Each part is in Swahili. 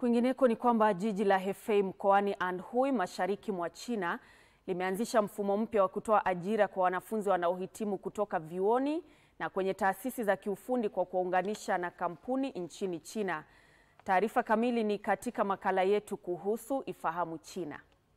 Kwingineko ni kwamba jiji la Hefei mkoani Anhui mashariki mwa China limeanzisha mfumo mpya wa kutoa ajira kwa wanafunzi wanaohitimu kutoka vyuoni na kwenye taasisi za kiufundi kwa kuwaunganisha na kampuni nchini China. Taarifa kamili ni katika makala yetu kuhusu Ifahamu China.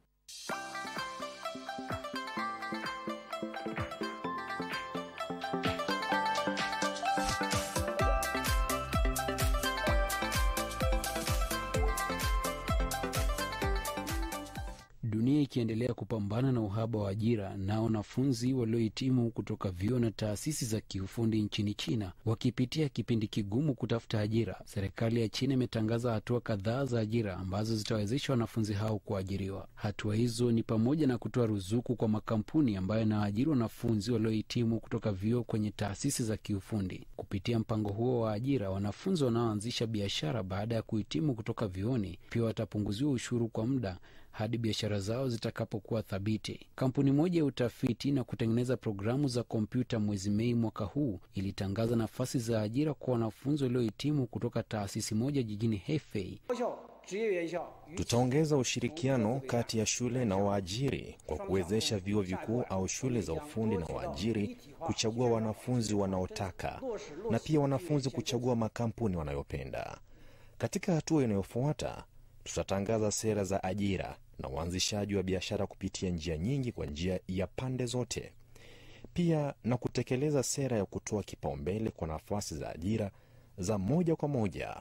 Dunia ikiendelea kupambana na uhaba wa ajira na wanafunzi waliohitimu kutoka vyuo na taasisi za kiufundi nchini China wakipitia kipindi kigumu kutafuta ajira, serikali ya China imetangaza hatua kadhaa za ajira ambazo zitawezesha wanafunzi hao kuajiriwa. Hatua hizo ni pamoja na kutoa ruzuku kwa makampuni ambayo yanaajiri wanafunzi waliohitimu kutoka vyuo kwenye taasisi za kiufundi. Kupitia mpango huo wa ajira, wanafunzi wanaoanzisha biashara baada ya kuhitimu kutoka vyuoni pia watapunguziwa ushuru kwa muda hadi biashara zao zitakapokuwa thabiti. Kampuni moja ya utafiti na kutengeneza programu za kompyuta mwezi Mei mwaka huu ilitangaza nafasi za ajira kwa wanafunzi waliohitimu kutoka taasisi moja jijini Hefei. Tutaongeza ushirikiano kati ya shule na waajiri kwa kuwezesha vyuo vikuu au shule za ufundi na waajiri kuchagua wanafunzi wanaotaka na pia wanafunzi kuchagua makampuni wanayopenda. Katika hatua inayofuata tutatangaza sera za ajira na uanzishaji wa biashara kupitia njia nyingi kwa njia ya pande zote, pia na kutekeleza sera ya kutoa kipaumbele kwa nafasi za ajira za moja kwa moja.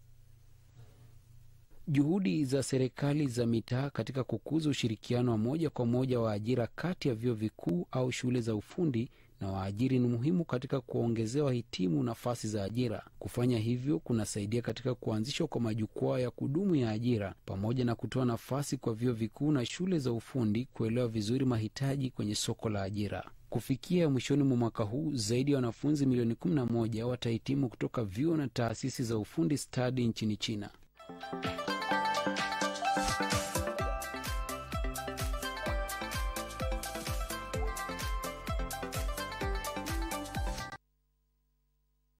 Juhudi za serikali za mitaa katika kukuza ushirikiano wa moja kwa moja wa ajira kati ya vyuo vikuu au shule za ufundi na waajiri ni muhimu katika kuwaongezea wahitimu nafasi za ajira. Kufanya hivyo kunasaidia katika kuanzishwa kwa majukwaa ya kudumu ya ajira pamoja na kutoa nafasi kwa vyuo vikuu na shule za ufundi kuelewa vizuri mahitaji kwenye soko la ajira. Kufikia mwishoni mwa mwaka huu, zaidi ya wanafunzi milioni 11 watahitimu kutoka vyuo na taasisi za ufundi stadi nchini China.